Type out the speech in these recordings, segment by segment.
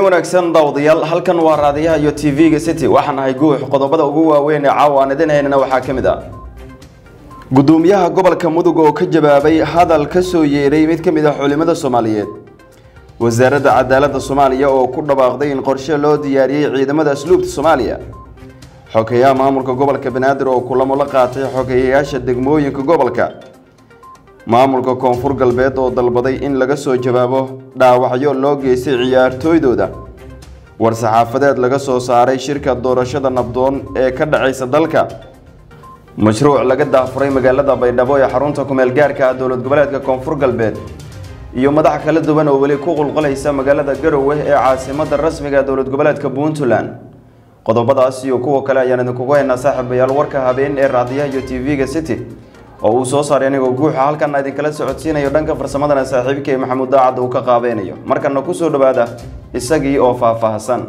wanaagsan daawadayaal halkan waa raadiyaha iyo tv-ga city waxaan ahay guux qodobada ugu waaweyn ee caawa aan idin haynana waxaa ka mid ah gudoomiyaha gobolka mudug oo ka jawaabay hadal ka soo yeeray mid ka mid ah culimada soomaaliyeed wasaaradda cadaaladda soomaaliya oo ku dhawaaqday in qorshe loo diyaariyey ciidamada asluubta soomaaliya xogeyaha maamulka gobolka banaadir oo kulamo la qaatay xogeyayaasha degmooyinka gobolka maamulka koonfur galbeed oo dalbaday in laga soo jawaabo dhaawacyo loo geystay ciyaartooydooda war-saxaafadeed laga soo saaray shirka doorashada nabdoon ee ka dhacaysa dalka mashruuc laga daafuray magaalada baydhabo ee xarunta kumeel gaarka ah dowlad goboleedka koonfur galbeed iyo madax kala duwan oo weli ku qulqulaysa magaalada garowe ee caasimada rasmiga dowlad goboleedka puntland qodobadaas iyo kuwa kale ayaan idinkugu haynaa saaxiibayaal warka habeen ee raadiyaha iyo tv-ga city oo uu soo saaray anigoo guuxa halkan idinkala socodsiinayo dhanka farsamadana saaxiibkay maxamuud daacad uu ka qaabeynayo markana kusoo dhawaada isagii oo faahfaahsan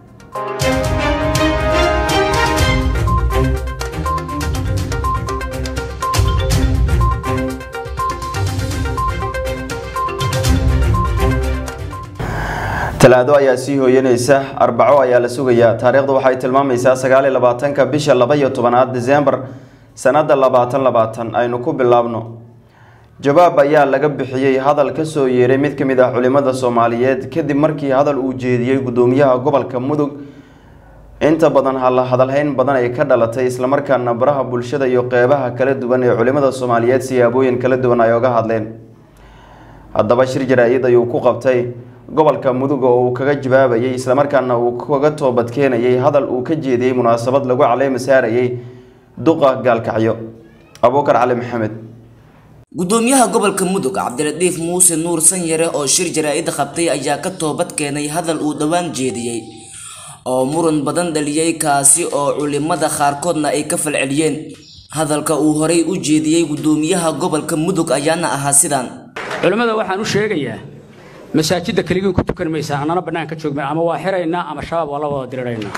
talaado ayaa sii hooyanaysa arbaco ayaa la sugayaa taariikhdu waxay tilmaamaysaa sagaal iyo labaatanka bisha laba iyo tobanaad disembar sanada labaatan labaatan aynu ku bilaabno jawaab ayaa laga bixiyey hadal ka soo yeeray mid ka mid ah culimada soomaaliyeed kadib markii hadal uu jeediyey gudoomiyaha gobolka mudug inta badan hadalhayn badan ay ka dhalatay islamarkaana baraha bulshada iyo qeybaha kala duwan ee culimada soomaaliyeed siyaabooyin kala duwan ay oga hadleen haddaba shir jaraa-id ayuu ku qabtay gobolka mudug oo uu kaga jawaabayay islamarkaana uu kaga toobadkeenayay hadal uu ka jeediyey munaasabad lagu caleema saarayay duqa gaalkacyo abuukar cali maxamed gudoomiyaha gobolka mudug cabdiradiif muuse nuur sanyare oo shir jaraa-id qabtay ayaa ka toobad keenay hadal uu dhowaan jeediyey oo muran badan dhaliyey kaasi oo culimada qaarkoodna ay ka falceliyeen hadalka uu horay u jeediyey gudoomiyaha gobolka mudug ayaana ahaa sidaan culimmada waxaan u sheegayaa masaajidda keligiin ku tukan maysaa annana bannaan ka joogma ama waa xiraynaa ama shabaab waa la wada diriraynaa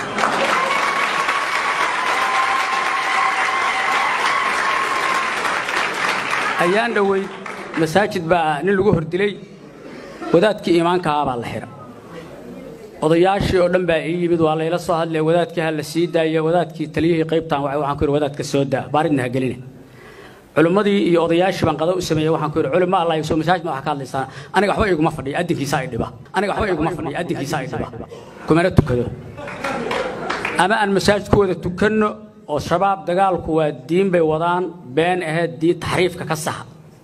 ayaan dhoweyd masaajid baa nin lagu hordilay wadaadkii iimaankahaa baa la xira odayaashii oo dhan baa ii yimid waa layla soo hadlaya wadaadkii ha la sii daaya wadaadkii taliyihii qaybtaan waxaan ku yidhi wadaadka soo daa baaridna ha geline culimmadii iyo odayaashii baan qada u sameeyey waxaan ku yidhi culimo allah soo masaajid ma wax ka hadlaysaan aniga waxba iguma fadhiya addinkiisa ay dhiba aniga waxba iguma fadhiya addinkiisa ay dhiba kumana tukado ama aan masaajid ku wada tukanno oo shabaab dagaalku waa diin bay wadaan been aheed diin taxriifka ka saxa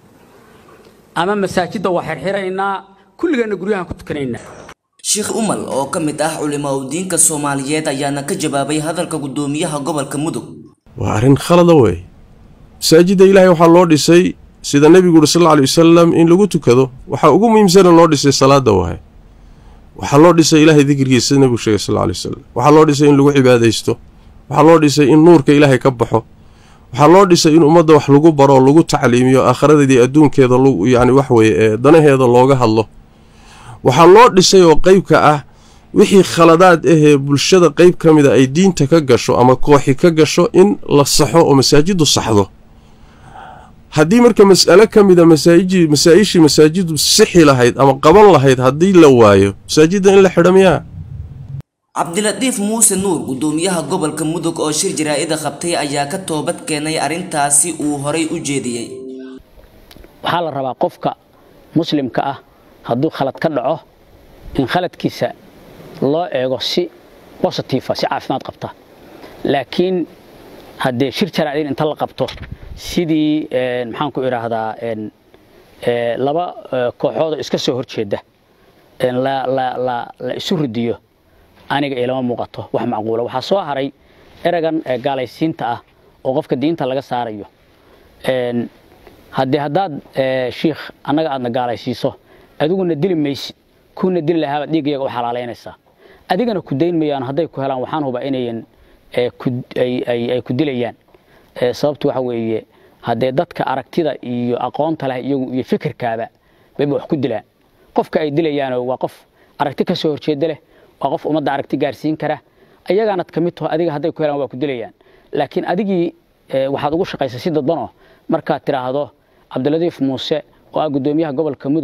ama masaajidda waa xirxiraynaa kulligeenna guryahan ku tukanaynaa sheekh umal oo ka mid ah culimaa diinka soomaaliyeed ayaana ka jawaabay hadalka gudoomiyaha gobolka mudug waa arrin khalada wey masaajidda ilaahay waxaa loo dhisay sida nebigu uhi sal lla alay wasalam in lagu tukado waxaa ugu muhiimsana loo dhisay salaada waaye waxaa loo dhisay ilaahay dikrigiisa sida nebigu sheegay sal lla alay wasalam waxaa loo dhisay in lagu cibaadaysto waxaa loo dhisay in nuurka ilaahay ka baxo waxaa loo dhisay in ummadda wax lagu baro lagu tacliimiyo aakhiradeedii adduunkeeda yani wax weye ee danaheeda looga hadlo waxaa loo dhisay oo qeybka ah wixii khaladaad ahee bulshada qeyb ka mida ay diinta ka gasho ama kooxi ka gasho in la saxo oo masaajiddu saxdo haddii marka mas'alo ka mida masaa-ishii masaajiddu sixi lahayd ama qaban lahayd haddii la waayo masaajidda in la xidha miyaa cabdilatiif muuse nuur gudoomiyaha gobolka mudug oo shir jaraa-ida qabtay ayaa ka toobad keenay arrintaasi uu horay u jeediyey waxaa la rabaa qofka muslimka ah hadduu khalad ka dhaco in khaladkiisa loo eego si bositifa si caafimaad qabta laakiin haddee shir jaraa-id inta la qabto sidii maxaan ku idhaahdaa laba kooxoodoo iska soo horjeeda la isu ridiyo aniga ilama muuqato wax macquula waxaa soo haray eragan gaalaysiinta ah oo qofka diinta laga saarayo haddee haddaad shiikh annaga aadna gaalaysiiso adiguna dili maysid kuuna dili lahaabaad dhiigyaga u xalaalaynaysaa adigana ku dayn mayaan hadday ku helaan waxaan hubaa inayan ay ku dilayaan sababtu waxa weeye haddee dadka aragtida iyo aqoonta leh iyagu iyo fikirkaaba bayba wax ku dilaan qofka ay dilayaano waa qof aragti ka soo horjeeda leh waa qof ummadda aragti gaarsiin kara ayagaanad ka mid taho adiga hadday ku helaan waa ku dilayaan laakiin adigii waxaad ugu shaqaysa si dadbanoo markaad tidhaahdo cabdiladiif muuse oo ah guddoomiyaha gobolka mudug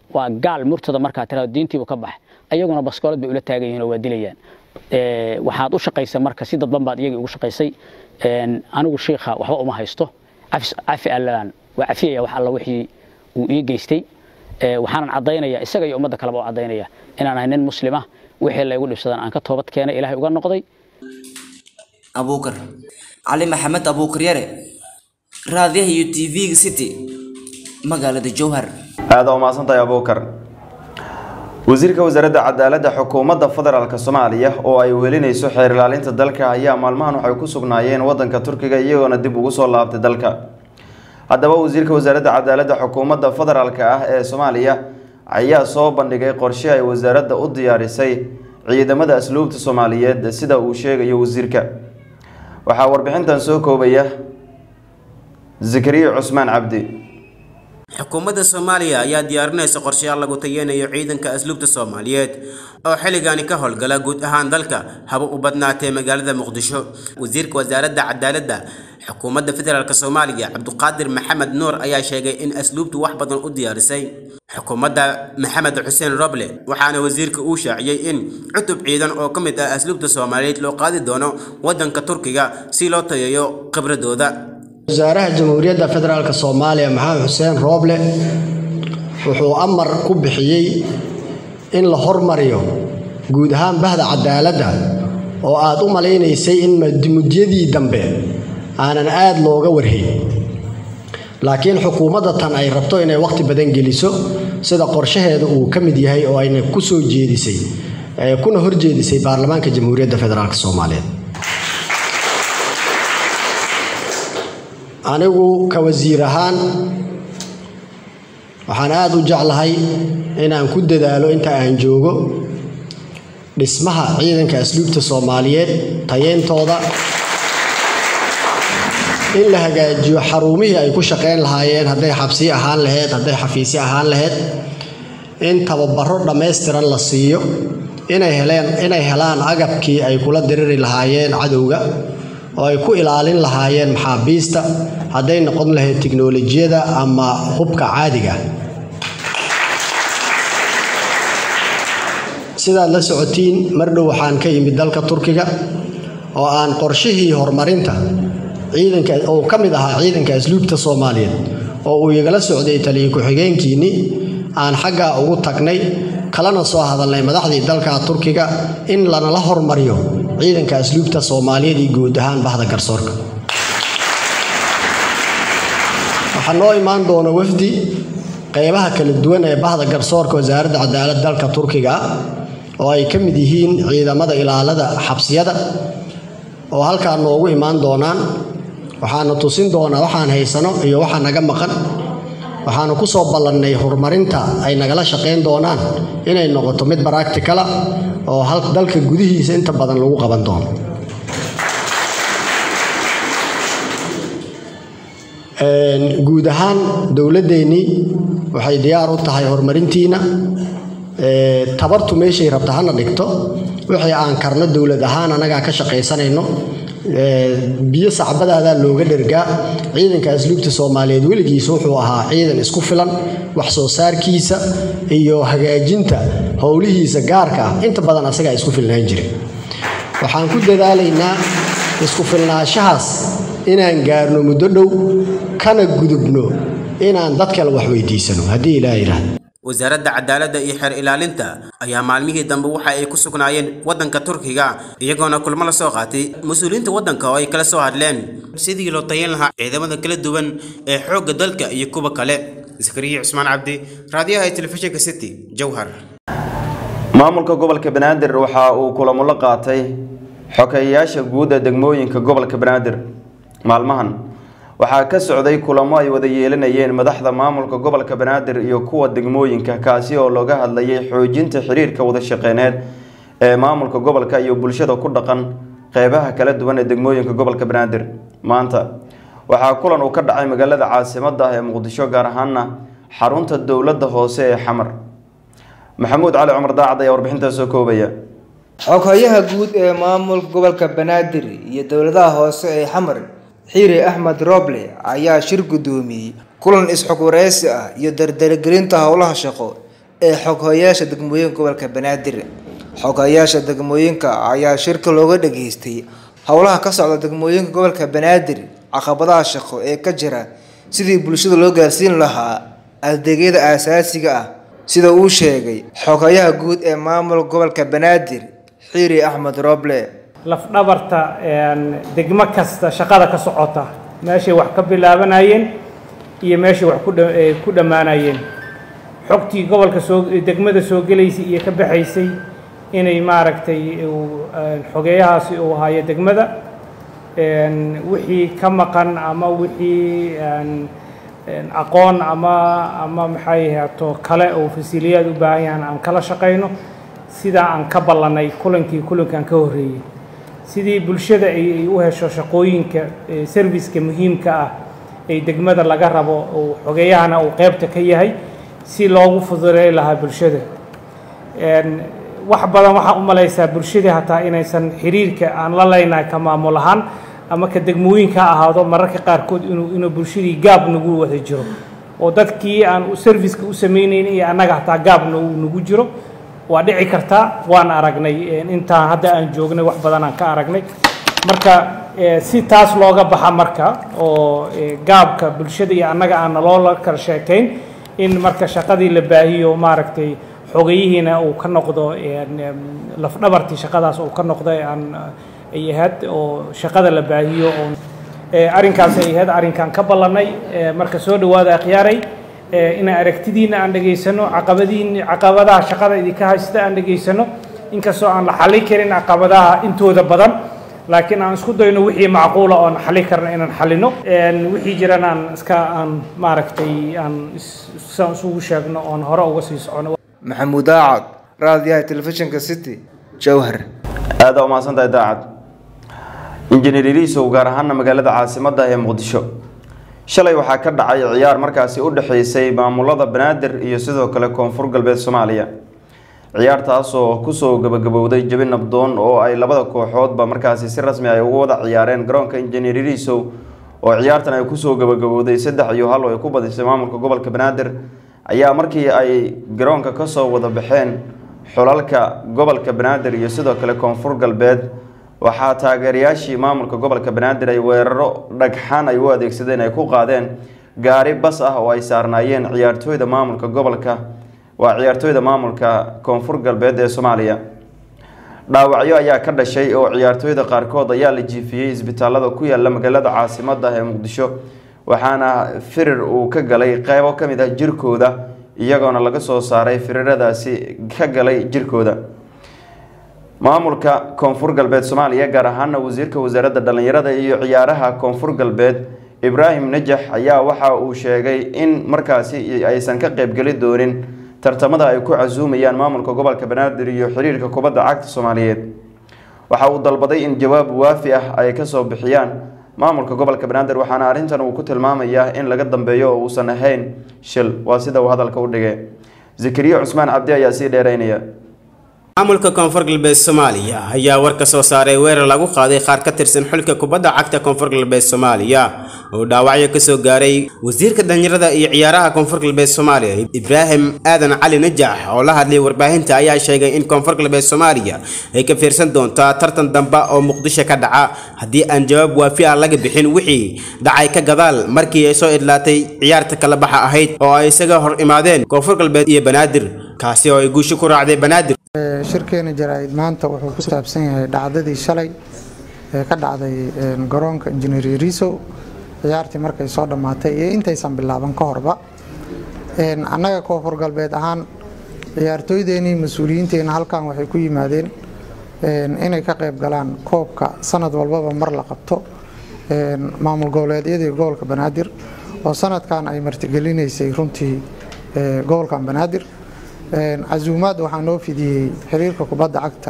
waa gaal murtada markaa tirado diintiibu ka baxay ayaguna baskoolad bay ula taagan yihiin oo waa dilayaan waxaad u shaqaysay marka si dadban baad iyagii ugu shaqaysay anigu shiikha waxba uma haysto cafi allaan waa cafiyaya wax alla wixii uu ii geystay waxaanan caddaynaya isaga iyo ummadda kaleba u caddaynaya inaan ahay nin muslima wixii laygu dhibsadan aan ka toobad keenay ilaahay uga noqday abuukar cali maxamed abuukar yare raadiyaha iyo t v-ga city magaalada jowhar aada u mahadsantahay abuukar wasiirka wasaaradda cadaaladda xukuumadda federaalk soomaaliya oo ay welinayso xeer ilaalinta dalka ayaa maalmahan waxay ku sugnaayeen wadanka turkiga iyagoona dib ugu soo laabtay dalka haddaba wasiirka wasaaradda cadaaladda xukuumadda federaalk ah ee soomaaliya ayaa soo bandhigay qorshe ay wasaaradda u diyaarisay ciidamada asluubta soomaaliyeed sida uu sheegayo wasiirka waxaa warbixintan soo koobaya zakariya cusmaan cabdi xukuumadda soomaaliya ayaa diyaarinaysa qorshayaal lagu tayeynayo ciidanka asluubta soomaaliyeed oo xilligaani ka howlgala guud ahaan dalka haba u badnaatee magaalada muqdisho wasiirka wasaaradda cadaaladda xukuumadda federaalk soomaaliya cabduqaadir maxamed nuur ayaa sheegay in asluubtu wax badan u diyaarisay xukuumadda maxamed xuseen roble waxaana wasiirka uu shaaciyey in cutub ciidan oo ka mid ah asluubta soomaaliyeed loo qaadi doono waddanka turkiga si loo tayeeyo khibradooda wasaaraha jamhuuriyadda federaalk soomaaliya maxamed xuseen rooble wuxuu amar ku bixiyey in la hormariyo guud ahaan bahda cadaaladda oo aad u malaynaysay in mudyadii dambe aanan aad looga warhayn laakiin xukuumadda tan ay rabto inay wakhti badan geliso sida qorshaheeda uu ka mid yahay oo ayna ku soo jeedisay kuna horjeedisay baarlamaanka jamhuuriyadda federaalk soomaaliyeed anigu ka wasiir ahaan waxaan aada u jeclahay inaan ku dadaalo inta aan joogo dhismaha ciidanka asluubta soomaaliyeed tayeyntooda in la hagaajiyo xarumihii ay ku shaqayn lahaayeen hadday xabsi ahaan laheyd hadday xafiisyo ahaan laheyd in tababaro dhammaystiran la siiyo inay heleen inay helaan agabkii ay kula diriri lahaayeen cadowga oo ay ku ilaalin lahaayeen maxaabiista hadday noqon lahayd tiknolojiyada ama hubka caadiga sidaad la socotiin mar dhow waxaan ka yimid dalka turkiga oo aan qorshihii horumarinta ciidanka oo ka mid ahaa ciidanka asluubta soomaaliyeed oo uu igala socday taliya ku-xigeenkiinnii aan xaggaa ugu tagnay kalana soo hadalnay madaxdii dalka turkiga in lanala hormariyo ciidanka asluubta soomaaliyeed iyo guud ahaan bahda garsoorka waxaa noo imaan doona wafdi qeybaha kala duwan ee bahda garsoorka wasaaradda cadaalad dalka turkiga ah oo ay ka mid yihiin ciidamada ilaalada xabsiyada oo halkaa noogu imaan doonaan waxaana tusin doonaa waxaan haysano iyo waxa naga maqan waxaanu ku soo ballannay horumarinta ay nagala shaqayn doonaan inay noqoto mid baracticala oo dalka gudihiisa inta badan lagu qaban doono guud ahaan dowladdeennii waxay diyaar u tahay horumarintiina tabartu meeshay rabta hana dhigto wixii aan karno dowlad ahaan annagaa ka shaqaysanayno biyo sacbadaadaa looga dhergaa ciidanka asluubta soomaaliyeed weligiis wuxuu ahaa ciidan isku filan wax soo saarkiisa iyo hagaajinta howlihiisa gaarka ah inta badan asagaa isku filnaan jiray waxaan ku dadaalaynaa isku filnaanshahaas inaan gaarno muddo dhow kana gudubno inaan dad kale wax weydiisano haddii ilaa yidhaahdo wasaaradda cadaaladda iyo xeer ilaalinta ayaa maalmihii dambe waxa ay ku sugnaayeen waddanka turkiga iyagoona kulmo la soo qaatay mas-uuliyiinta waddanka oo ay kala soo hadleen sidii loo tayan lahaa ciidamada kala duwan ee xoogga dalka iyo kuwa kale zakariya cusmaan cabdi raadiyaha ee telefishinka city jowhar maamulka gobolka banaadir waxa uu kulamo la qaatay xogeeyayaasha guud ee degmooyinka gobolka banaadir maalmahan waxaa ka socday kulamo ay wada yeelanayeen madaxda maamulka gobolka banaadir iyo kuwa degmooyinka kaasi oo looga hadlayay xoojinta xiriirka wada shaqeyneed ee maamulka gobolka iyo bulshada ku dhaqan qeybaha kala duwan ee degmooyinka gobolka banaadir maanta waxaa kulan uu ka dhacay magaalada caasimada ah ee muqdisho gaar ahaana xarunta dowladda hoose ee xamar maxamuud cali cumar daacad ayaa warbixintaa soo koobaya xoghayaha guud ee maamulka gobolka banaadir iyo dowladaha hoose ee xamar xiire axmed roble ayaa shir guddoomiyey kulan is-xog wareysi ah iyo dardargelinta howlaha shaqo ee xoghayaasha degmooyinka gobolka banaadir xoghayaasha degmooyinka ayaa shirka looga dhageystay howlaha ka socda degmooyinka gobolka banaadir caqabadaha shaqo ee ka jira sidii bulshada loo gaarsiin lahaa adeegyada aasaasiga ah sida uu sheegay xoghayaha guud ee maamul gobolka banaadir xiiri axmed roble lafdhabarta degmo kasta shaqada ka socota meeshay wax ka bilaabanayeen iyo meeshay wax ku dhammaanayeen xogtii gobolka soo degmada soo gelaysay iyo ka baxaysay inay maaragtay xogeeyahaasi uu hayo degmada wixii ka maqan ama wixii aqoon ama ama maxay ahaato kale oo fasiliyaad u baahan yahan aan kala shaqayno sidaa aan ka ballanay kulankii kulankan ka horreeyey sidii bulshada ay u hesho shaqooyinka serviska muhiimka ah ee degmada laga rabo uu xogeeyahana uu qeybta ka yahay si loogu fududey lahaa bulshada wax badan waxaa u malaysaa bulshadii hataa inaysan xiriirka aan la leynahay ka maamul ahaan ama ka degmooyinka ha ahaado mararka qaarkood inuu inuu bulshadii gaab nagu wada jiro oo dadkii aan serviceka u samaynayn iyo annaga hataa gaabna uu nagu jiro waa dhici kartaa waan aragnay intaan hadda aan joognay wax badan aan ka aragnay marka si taas looga baxa marka oo gaabka bulshada iyo annaga aan naloola kala sheekayn in marka shaqadii la baahiyo maaragtay xogeyihiina uu ka noqdo lafdhabartii shaqadaas uu ka noqdo aan ay ahayd oo shaqada la baahiyo oo arrinkaas ay ahayd arrinkan ka ballanay marka soo dhawaada akhyaaray inaan aragtidiina aan dhegaysano caqabadiin caqabadaha shaqada idinka haysta aan dhegaysano inkastoo aan la xallin karin caqabadaha intooda badan laakiin aan isku dayno wixii macquula oon xalli karno inaan xallino wixii jirana aan iska aan maaragtay aan saan isugu sheegno oon hore uga sii socono maxamuud aacad raadiyaha telefishinka city jowhar aada umahadsan tahay daacad injineer iliisow gaar ahaana magaalada caasimadda ee muqdisho shalay waxaa ka dhacay ciyaar markaasi u dhexeysay maamulada banaadir iyo sidoo kale koonfur galbeed soomaaliya ciyaartaasoo kusoo gabagabowday jabi nabdoon oo ay labada kooxoodba markaasi si rasmi ay ugu wada ciyaareen garoonka injineer iliisow oo ciyaartan ay kusoo gabagabowday saddex iyo hal oo ay ku badisay maamulka gobolka banaadir ayaa markii ay garoonka kasoo wada baxeen xulalka gobolka banaadir iyo sidoo kale koonfur galbeed waxaa taageerayaashii maamulka gobolka banaadir ay weeraro dhagxaan ay u adeegsadeen ay ku qaadeen gaari bas ah oo ay saarnaayeen ciyaartooyda maamulka gobolka waa ciyaartooyda maamulka koonfur galbeed ee soomaaliya dhaawacyo ayaa ka dhashay oo ciyaartooyda qaarkood ayaa la jiifiyey isbitaalada ku yaala magaalada caasimada ee muqdisho waxaana firir uu ka galay qeybo ka mid ah jirkooda iyagoona laga soo saaray firiradaasi ka galay jirkooda maamulka koonfur galbeed soomaaliya gaar ahaana wasiirka wasaaradda dhallinyarada iyo ciyaaraha koonfur galbeed ibraahim najax ayaa waxa uu sheegay in markaasi aysan ka qeybgeli doonin tartamada ay ku casuumayaan maamulka gobolka banaadir iyo xiriirka kubadda cagta soomaaliyeed waxa uu dalbaday in jawaab waafi ah ay kasoo bixiyaan maamulka gobolka banaadir waxaana arrintan uu ku tilmaamayaa in laga dambeeyo oo uusan ahayn shil waa sida uu hadalka u dhigay zakariya cusmaan cabdi ayaa sii dheereynaya maamulka koonfur galbeed soomaaliya ayaa war ka soo saaray weerar lagu qaaday qaar ka tirsan xulka kubadda cagta koonfur galbeed soomaaliya oo dhaawacyo kasoo gaaray wasiirka dhalinyarada iyo ciyaaraha koonfur galbeed soomaaliya ibraahim aadan cali najax oo la hadlay warbaahinta ayaa sheegay in koonfur galbeed soomaaliya ay ka fiirsan doontaa tartan dambe oo muqdisho ka dhaca haddii aan jawaab waafi ah laga bixin wixii dhacay ka gadaal markii ay soo idlaatay ciyaarta kala baxa ahayd oo ay isaga hor imaadeen koonfur galbeed iyo banaadir kaasi oo ay guusho ku raacday banaadir shirkeena jaraa'id maanta wuxuu ku saabsan yahay dhacdadii shalay ee ka dhacday garoonka injineer yariisow ciyaartii markay soo dhammaatay iyo intaysan bilaaban ka horba annaga koonfur galbeed ahaan ciyaartooydeenii mas-uuliyiinteenna halkan waxay ku yimaadeen inay ka qayb galaan koobka sanad walbaba mar la qabto maamul goboleedyadii gobolka banaadir oo sanadkan ay martigelinaysay runtii gobolkan banaadir casuumaad waxaa noo fidiyey xiriirka kubadda cagta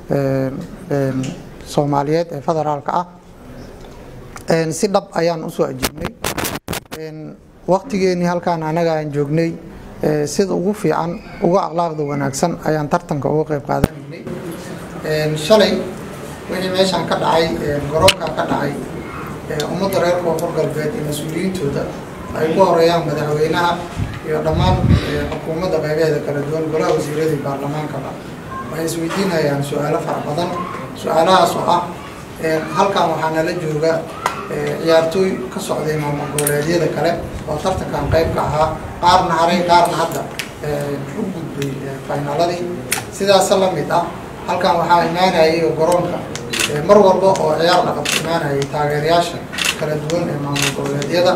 soomaaliyeed ee federaalka ah si dhab ayaan usoo ajiibnay waqtigeenii halkaan anaga aan joognay sida ugu fiican uga akhlaaqda wanaagsan ayaan tartanka uga qayb qaadanaynay shalay wixii meeshaan ka dhacay garoonkan ka dhacay ummadda reer koonfur galbeed iyo mas-uuliyiintooda ay ku horeeyaan madaxweynaha iyo dhammaan xukuumadda qaybaheeda kala duwan golaha wasiiradii baarlamaankaba waxay isweydiinayaan su-aalo fara badan su-aalahaas oo ah halkan waxaa nala jooga ciyaartooy ka socday maamul goboleedyada kale oo tartankan qayb ka ahaa qaarna haray qaarna hadda u gudbay finaaladii sidaasa la mid ah halkan waxaa imaanayay garoonka mar walba oo ciyaar dhaqab imaanayay taageerayaasha kala duwan ee maamul goboleedyada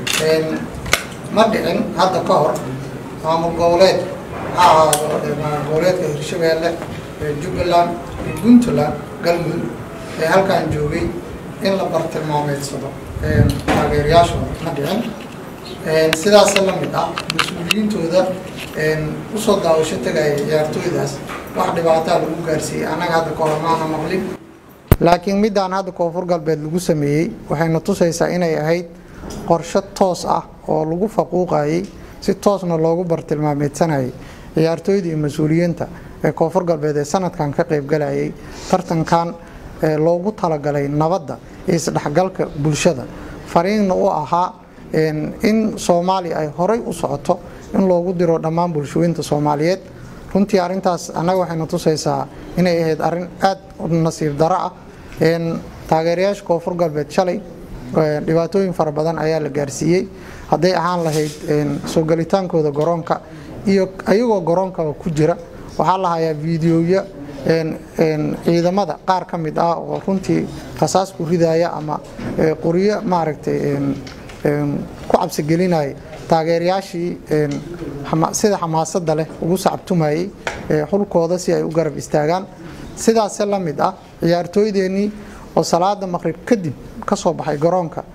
ma dhicin hadda ka hor maamul goboleed ha ahaado maamul goboleedka hirshabeelle jubbaland iyo puntland galmudug ee halkan joogay in la bartilmaameedsado taageerayaashooda ma dhicin sidaasa la mid ah mas-uuliyiintooda usoo daawasho tegaya ciyaartooydaas wax dhibaataa lagu gaarsiiyey annaga hadda kahor maana maqlin laakiin midaan hadda koonfur galbeed lagu sameeyey waxayna tusaysaa inay ahayd qorshe toos ah oo lagu faquuqayay si toosna loogu bartilmaameedsanayay ciyaartooyda iyo mas-uuliyiinta ee koonfur galbeed ee sanadkan ka qaybgalayay tartankan loogu talagalay nabadda iyo isdhexgalka bulshada fariinna u ahaa in soomaaliya ay horay u socoto in loogu diro dhammaan bulshooyinta soomaaliyeed runtii arrintaas annaga waxayna tusaysaa inay ahayd arrin aad nasiib daro ah taageerayaasha koonfur galbeed shalay dhibaatooyin fara badan ayaa la gaarsiiyey hadday ahaan lahayd soo gelitaankooda garoonka iyo ayagoo garoonkaba ku jira waxaa la hayaa fiidiyoya ciidamada qaar ka mid ah oo runtii rasaas ku ridaya ama qoryo maaragtay ku cabsigelinaya taageerayaashii sida xamaasada leh ugu sacabtumayay xulkooda si ay u garab istaagaan sidaase la mid ah ciyaartooydeenii oo salaada maqrib kadib ka soo baxay garoonka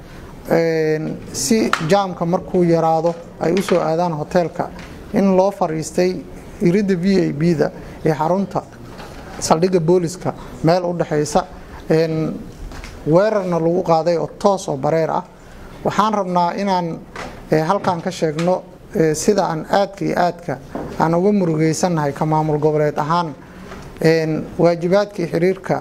si jaamka markuu yaraado ay u soo aadaan hoteelka in loo fariistay iridda v a b-da ee xarunta saldhigga booliska meel u dhexaysa weerarna lagu qaaday oo toos oo bareer ah waxaan rabnaa inaan halkan ka sheegno sida aan aadka iyo aadka aan uga murugeysannahay ka maamul goboleed ahaan waajibaadkii xiriirka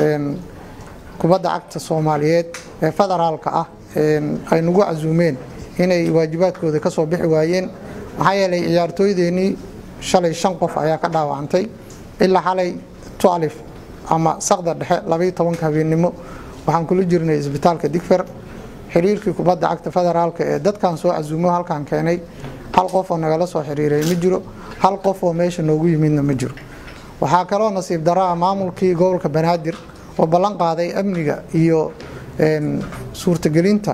kubadda cagta soomaaliyeed ee federaalka ah ay nagu casuumeen inay waajibaadkooda kasoo bixi waayeen maxaa yeelay ciyaartooydeenii shalay shan qof ayaa ka dhaawacantay ilaa xalay tualif ama saqda dhexe labaiyo tobanka habeennimo waxaan kula jirnay isbitaalka digfer xiriirkii kubadda cagta federaalka ee dadkan soo casuumo halkan keenay hal qof oo nagala soo xiriiray ma jiro hal qof oo meesha noogu yimidna ma jiro waxaa kaloo nasiib daraa maamulkii gobolka banaadir oo ballan qaaday amniga iyo suurtagelinta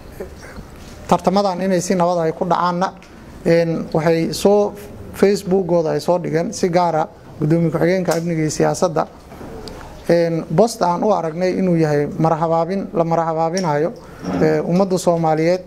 tartamadan inay si nabad ay ku dhacaanna waxay soo facebookooda ay soo dhigeen si gaara gudoomiye ku-xigeenka amniga iyo siyaasadda bost aan u aragnay inuu yahay marhabaabin la marhabaabinayo ummadda soomaaliyeed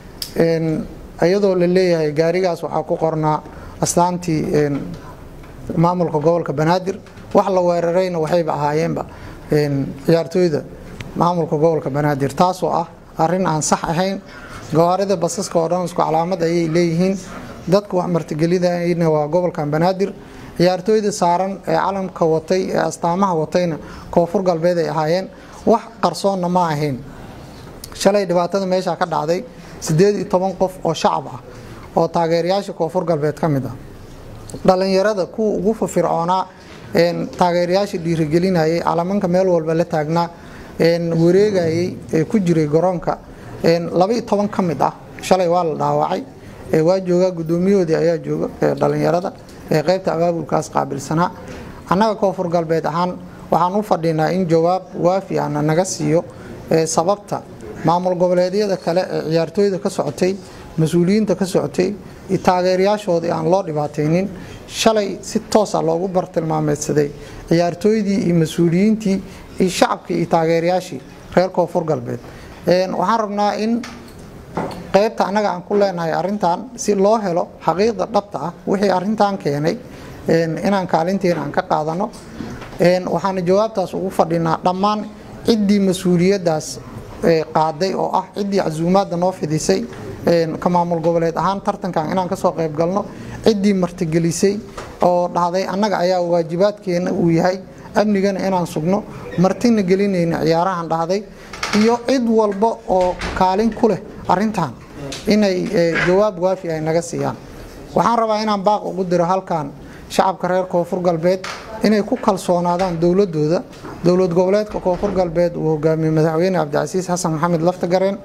iyadoo la leeyahay gaarigaas waxaa ku qornaa astaantii maamulka gobolka banaadir wax la weerarayna waxayba ahaayeenba ciyaartooyda maamulka gobolka banaadir taasoo ah arin aan sax ahayn gawaarida basaska oo dhan isku calaamad ayay leeyihiin dadka wax martigelidayna waa gobolkan banaadir ciyaartooyda saaran ee calamka watay ee astaamaha watayna koonfur galbeed ay ahaayeen wax qarsoonna ma ahayn shalay dhibaatada meesha ka dhacday sideed iyo toban qof oo shacab ah oo taageerayaasha koonfur galbeed ka mid ah dhalinyarada kuwa ugu firfircoonaa taageerayaasha dhiirigelinayay calamanka meel walba la taagnaa wareegayay ee ku jiray garoonka labaiyo toban ka mid ah shalay waa la dhaawacay waa joogaa guddoomiyahoodii ayaa jooga dhalinyarada ee qaybta abaabulkaas qaabilsanaa annaga koonfur galbeed ahaan waxaan u fadhinaa in jawaab waafi ana naga siiyo sababta maamul goboleedyada kale ee ciyaartooyda ka socotay mas-uuliyiinta ka socotay iyo taageerayaashoodii aan loo dhibaataynin shalay si toosa loogu bartilmaameedsaday ciyaartooydii iyo mas-uuliyiintii iyo shacabkii iyo taageerayaashii reer koonfur galbeed waxaan rabnaa in qaybta annaga aan ku leenahay arintan si loo helo xaqiiqda dhabta ah wixii arintan keenay inaan kaalinteena aan ka qaadano waxaana jawaabtaas ugu fadhinaa dhammaan ciddii mas-uuliyaddaas qaaday oo ah ciddii casuumaadda noo fidisay ka maamul goboleed ahaan tartankan inaan kasoo qayb galno ciddii martigelisay oo dhahday annaga ayaa waajibaadkeena uu yahay amnigana inaan sugno martina gelinayna ciyaarahan dhahday iyo cid walba oo kaalin ku leh arintan inay jawaab waafi ay naga siiyaan waxaan rabaa inaan baaq ugu diro halkan shacabka reer koonfur galbeed inay ku kalsoonaadaan dowladooda dowlad goboleedka koonfur galbeed uu hogaamiyey madaxweyne cabdicasiis xasan maxamed laftagareen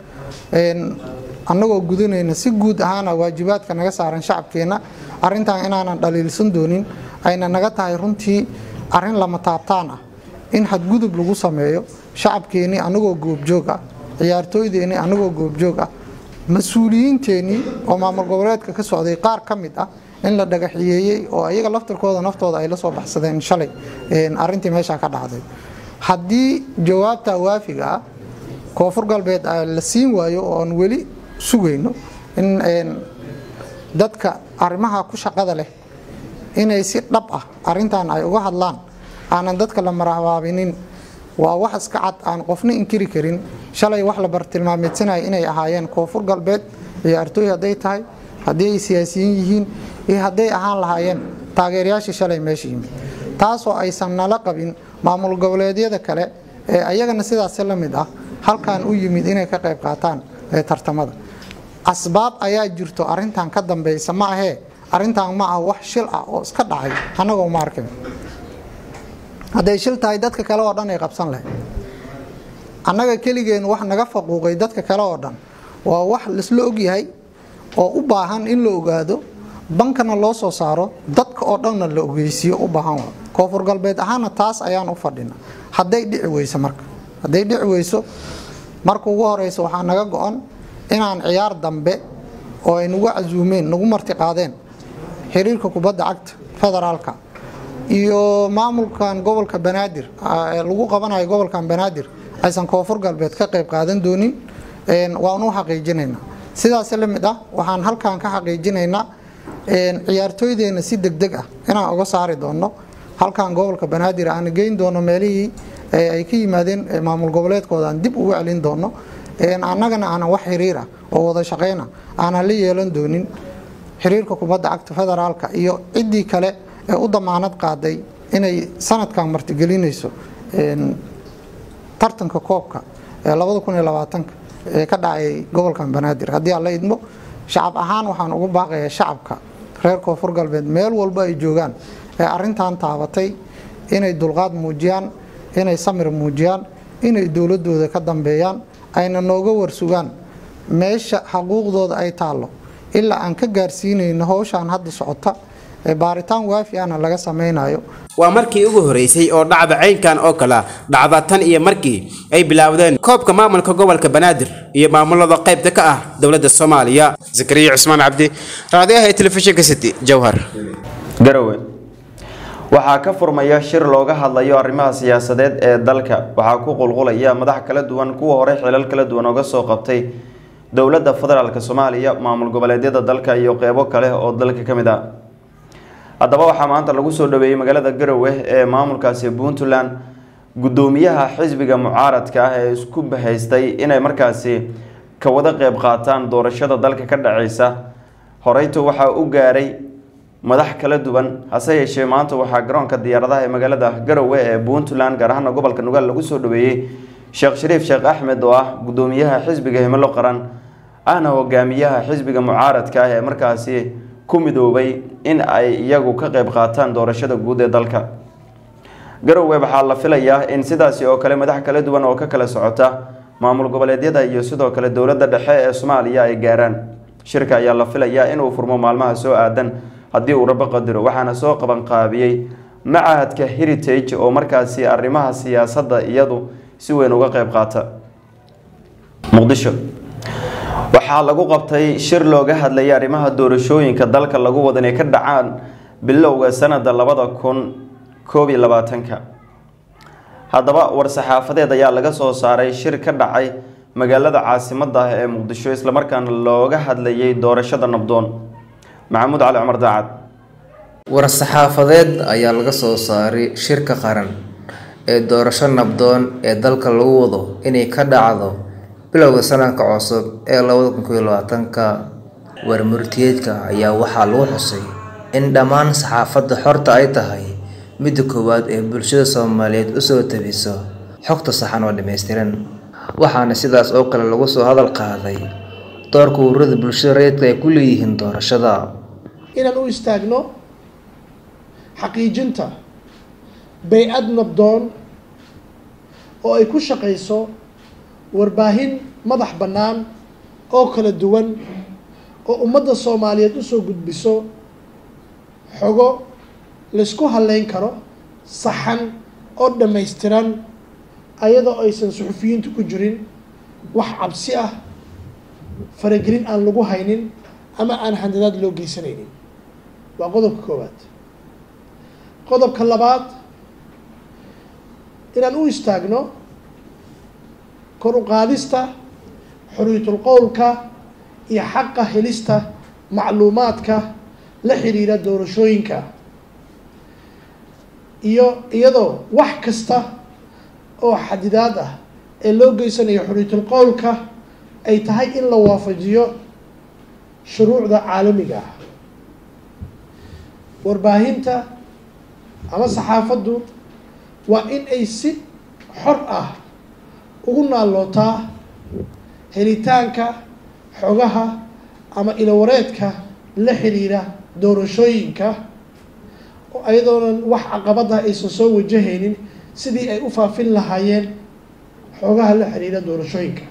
annagoo gudanayna si guud ahaana waajibaadka naga saaran shacabkeenna arintan inaanan dhaliilsan doonin ayna naga tahay runtii arin lama taabtaan ah in xadgudub lagu sameeyo shacabkeennii anagoo goobjoog ah ciyaartooydeennii anagoo goobjoog ah mas-uuliyiinteennii oo maamul goboleedka ka socday qaar ka mid ah in la dhagaxiyeeyey oo ayaga laftirkooda naftooda ay la soo baxsadeen shalay arintii meeshaa ka dhacday haddii jawaabta waafiga ah koonfur galbeed la siin waayo oo aan weli sugayno in dadka arrimaha ku shaqada leh inay si dhab ah arintan ay uga hadlaan aanan dadka la marahabaabinin waa wax iska cad aan qofna inkiri karin shalay wax la bartilmaameedsanaya inay ahaayeen koonfur galbeed ciyaartooy hadday tahay haddii ay siyaasiyiin yihiin iyo hadday ahaan lahaayeen taageerayaashii shalay meesha yimid taasoo aysan nala qabin maamul goboleedyada kale ee ayagana sidaasi la mid ah halkan u yimid inay ka qayb qaataan tartamada asbaab ayaa jirto arintan ka dambeysa ma ahee arintan ma ah wax shil ah oo iska dhacay annagoo ma arkin hadday shil tahay dadka kale oo dhan ay qabsan lahayd annaga keligeen wax naga faquuqay dadka kale oo dhan waa wax laisla ogyahay oo u baahan in la ogaado bankana loo soo saaro dadka oo dhanna la ogeysiiyo u baahan wa koonfur galbeed ahaana taas ayaan u fadhina hadday dhici weyso marka hadday dhici weyso marka ugu horeysa waxaa naga go-an inaan ciyaar dambe oo ay nagu casuumeen nagu martiqaadeen xiriirka kubadda cagta federaalka iyo maamulkan gobolka banaadir lagu qabanayo gobolkan banaadir aysan koonfur galbeed ka qayb qaadan doonin waan u xaqiijinaynaa sidaas la mid ah waxaan halkan ka xaqiijinaynaa ciyaartooydeenna si degdeg ah inaan uga saari doono halkan gobolka banaadir aan geyn doono meelihii ay ka yimaadeen maamul goboleedkooda aan dib ugu celin doono annagana aanan wax xiriir ah oo wada shaqayna aanan la yeelan doonin xiriirka kubadda cagta federaalka iyo ciddii kale ee u damaanad qaaday inay sanadkan martigelinayso tartanka koobka ee ee ka dhacay gobolkan banaadir haddii aan la idmo shacab ahaan waxaan ugu baaqayaa shacabka reer koonfur galbeed meel walba ay joogaan ee arintan taabatay inay dulqaad muujiyaan inay samir muujiyaan inay dowladooda ka dambeeyaan ayna nooga warsugaan meesha xaquuqdooda ay taallo ilaa aan ka gaarsiinayno howshaan hadda socota ee baaritaan waafi ahna laga samaynayo waa markii ugu horeysay oo dhacda caynkan oo kale dhacda tan iyo markii ay bilaawdeen koobka maamulka gobolka banaadir iyo maamulada qaybta ka ah dowladda soomaaliya zakariya cusmaan cabdi raadiyaha ee telefishinka city jowhar garowe waxaa ka furmaya shir looga hadlayo arrimaha siyaasadeed ee dalka waxaa ku qulqulaya madax kala duwan kuwa hore xilal kala duwan oga soo qabtay dowladda federaalk soomaaliya maamul goboleedyada dalka iyo qeybo kale oo dalka ka mid ah haddaba waxaa maanta lagu soo dhaweeyey magaalada garowe ee maamulkaasi puntland guddoomiyaha xisbiga mucaaradka ah ee isku bahaystay inay markaasi ka wada qeyb qaataan doorashada dalka ka dhaceysa horeyto waxaa u gaaray madax kala duwan hase yeeshee maanta waxaa garoonka diyaaradaha ee magaalada garowe ee puntland gaar ahaana gobolka nugaal lagu soo dhaweeyey sheekh shariif sheekh axmed oo ah guddoomiyaha xisbiga himilo qaran ahna hogaamiyaha xisbiga mucaaradka ah ee markaasi ku midoobay in ay iyagu ka qeyb qaataan doorashada guud ee dalka garowe waxaa la filayaa in sidaasi oo kale madax kala duwan oo ka kala socota maamul goboleedyada iyo sidoo kale dowladda dhexe ee soomaaliya ay gaaraan shirka ayaa la filayaa inuu furmo maalmaha soo aadan haddii uu rabo qadiro waxaana soo qabanqaabiyey macahadka heritage oo markaasi arrimaha siyaasadda iyadu si weyn uga qeyb qaata muqdisho waxaa lagu qabtay shir looga hadlayay arrimaha doorashooyinka dalka lagu wada inay ka dhacaan bilowga sanada labada kun koob iyo labaatanka haddaba war-saxaafadeed ayaa laga soo saaray shir ka dhacay magaalada caasimadda ah ee muqdisho islamarkaana looga hadlayay doorashada nabdoon maxamuud cali cumar daacad war-saxaafadeed ayaa laga soo saaray shirka qaran ee doorasho nabdoon ee dalka lagu wado inay ka dhacdo bilowga sanadka cusub ee labada kun koiyo labaatanka warmurtiyeedka ayaa waxaa lagu xusay in dhammaan saxaafadda xorta ay tahay midda koowaad ee bulshada soomaaliyeed usoo tabiso xogta saxan oo dhammaystiran waxaana sidaas oo kale lagu soo hadal qaaday doorka ururada bulshada rayidka ay ku leeyihiin doorashada inaan u istaagno xaqiijinta bay-ad nabdoon oo ay ku shaqayso warbaahin madax bannaan oo kala duwan oo ummadda soomaaliyeed usoo gudbiso xogo laysku halleyn karo saxan oo dhammaystiran ayadoo aysan suxufiyiintu ku jirin wax cabsi ah faragelin aan lagu haynin ama aan handadaad loo geysanaynin waa qodobka koowaad qodobka labaad inaan u istaagno kor u qaadista xorriyatul qowlka iyo xaqa helista macluumaadka la xiriira doorashooyinka iyo iyadoo wax kasta oo xadidaad ah ee loo geysanayo xorriyatul qowlka ay tahay in la waafajiyo shuruucda caalamiga ah warbaahinta ama saxaafaddu waa in ay si xor ah ugu naallootaa helitaanka xogaha ama ilawareedka la xiriira doorashooyinka ayadoonan wax caqabada aysan soo wajahaynin sidii ay u faafin lahaayeen xogaha la xiriira doorashooyinka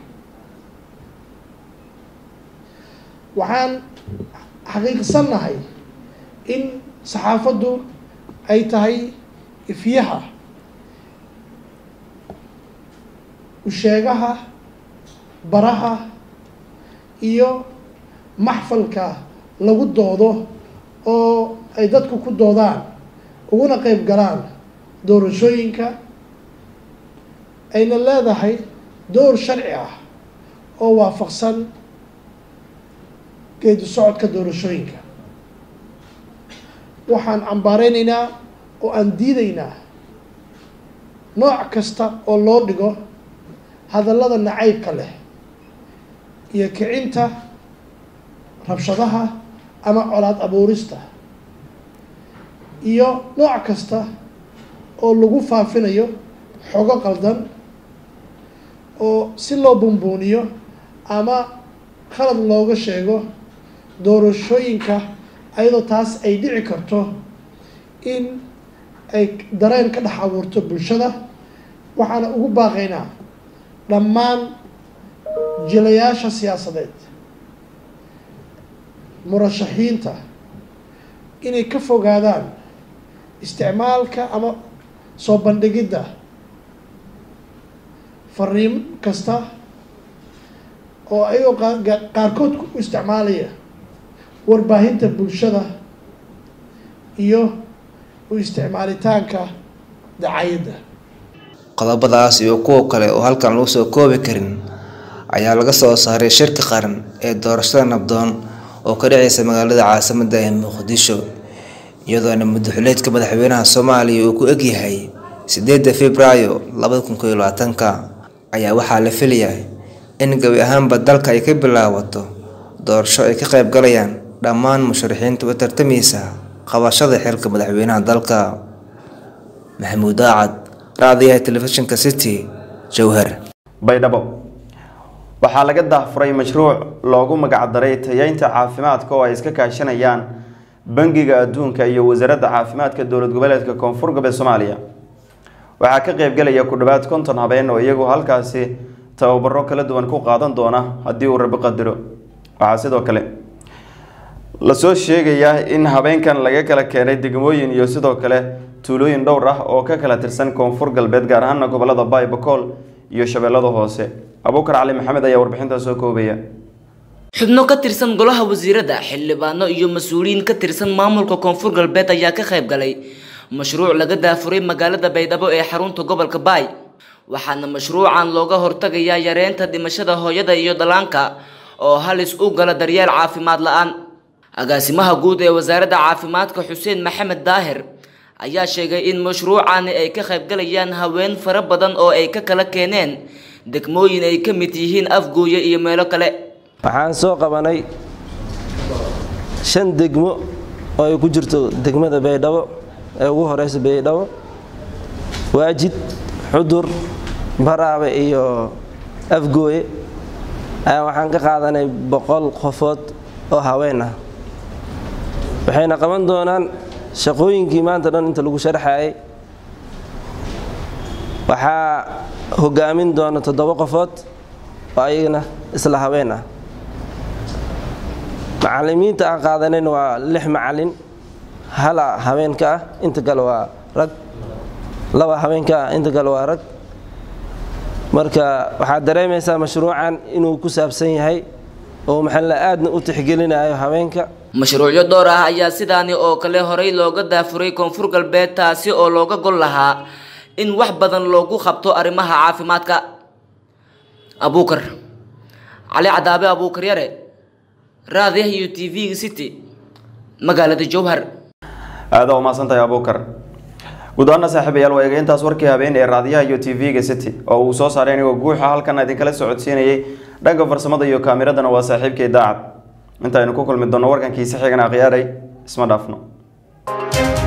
waxaan xaqiiqsannahay in saxaafaddu ay tahay ifyaha usheegaha baraha iyo maxfalka lagu doodo oo ay dadku ku doodaan uguna qeyb galaan doorashooyinka ayna leedahay door sharci ah oo waafaqsan geedi socodka doorashooyinka waxaan cambaareynayna oo aan diidaynaa nooc kasta oo loo dhigo hadallada nacaybka leh iyo kicinta rabshadaha ama colaad abuurista iyo nooc kasta oo lagu faafinayo xogo qaldan oo si loo bumbuuniyo ama khalad looga sheego doorashooyinka ayadoo taas ay dhici karto in ay dareen ka dhex abuurto bulshada waxaana ugu baaqaynaa dhammaan jilayaasha siyaasadeed murashaxiinta inay ka fogaadaan isticmaalka ama soo bandhigidda fariin kasta oo ayagoo qaarkood ku isticmaalaya warbaahinta bulshada iyo u isticmaalitaanka dacayadda qodobadaas iyo kuwa kale oo halkan lagu soo koobi karin ayaa laga soo saaray shirka qaran ee doorashada nabdoon oo ka dhaceysa magaalada caasimadda ee muqdisho iyadoona madaxuleedka madaxweynaha soomaaliya uu ku egyahay sideedda februaayo labada kun koiyo labaatanka ayaa waxaa la filayaa in gabi ahaanba dalka ay ka bilaabato doorasho ay ka qayb galayaan dhammaan musharaxiinta u tartamaysa qabashada xilka madaxweynaha dalka maxamuud aacad raadiyaha telefishinka city jowhar baydhabo waxaa laga daahfuray mashruuc loogu magacdaray tayeynta caafimaadka oo ay iska kaashanayaan bangiga adduunka iyo wasaaradda caafimaadka dowlad goboleedka koonfur galbeed soomaaliya waxaa ka qeybgelaya ku dhowaad konton habeen oo iyagu halkaasi tababaro kala duwan ku qaadan doona haddii uu rabi qadiro waxaa sidoo kale lasoo sheegayaa in habeenkan laga kala keenay degmooyin iyo sidoo kale tuulooyin dhowr ah oo ka kala tirsan koonfur galbeed gaar ahaana gobolada baybakool iyo shabeellada hoose abuukar cali maxamed ayaa warbixintaa soo koobaya xubno ka tirsan golaha wasiirada xildhibaano iyo mas-uuliyiin ka tirsan maamulka koonfur galbeed ayaa ka qayb galay mashruuc laga daafuray magaalada baydhabo ee xarunta gobolka baay waxaana mashruucan looga hortagayaa yareynta dhimashada hooyada iyo dhallaanka oo halis u gala daryeel caafimaad la-aan agaasimaha guud ee wasaaradda caafimaadka xuseen maxamed daahir ayaa sheegay in mashruucani ay ka qaybgalayaan haween fara badan oo ay ka kala keeneen degmooyin ay ka mid yihiin afgooye iyo meelo kale waxaan soo qabanay shan degmo oo ay ku jirto degmada baydhabo ee ugu horeysa baydhabo waajid xudur baraabe iyo afgooye ayaa waxaan ka qaadanay boqol qofood oo haween ah waxayna qaban doonaan shaqooyinkii maanta dhan inta lagu sharxayay waxaa hogaamin doona toddoba qofood oo ayagana isla haween ah macalimiinta aan qaadanayn waa lix macalin hala haweenka ah inta kale waa rag laba haweenka ah inta kale waa rag marka waxaad dareemaysaa mashruucan inuu ku saabsan yahay oo maxalla aadna u tixgelinayo haweenka mashruucyo dhowr ah ayaa sidaani oo kale horey looga daafuray koonfur galbeed taasi oo looga gol lahaa in wax badan loogu qabto arrimaha caafimaadka abuukar cali cadaabe abuukar yare raadiyaha iyo t v city magaalada jowhar aada u mahadsantahay abuukar guud ahaana saaxiibayaal waa eegeyntaas warkii habeen ee raadiyaha iyo t v-ga city oo uu soo saaray anigoo guuxa halkan idinkala socodsiinayay dhanka farsamada iyo kaamiradana waa saaxiibkay daacad intaaynu ku kulmi doonno warkankiisi xigan akhyaaray isma dhaafno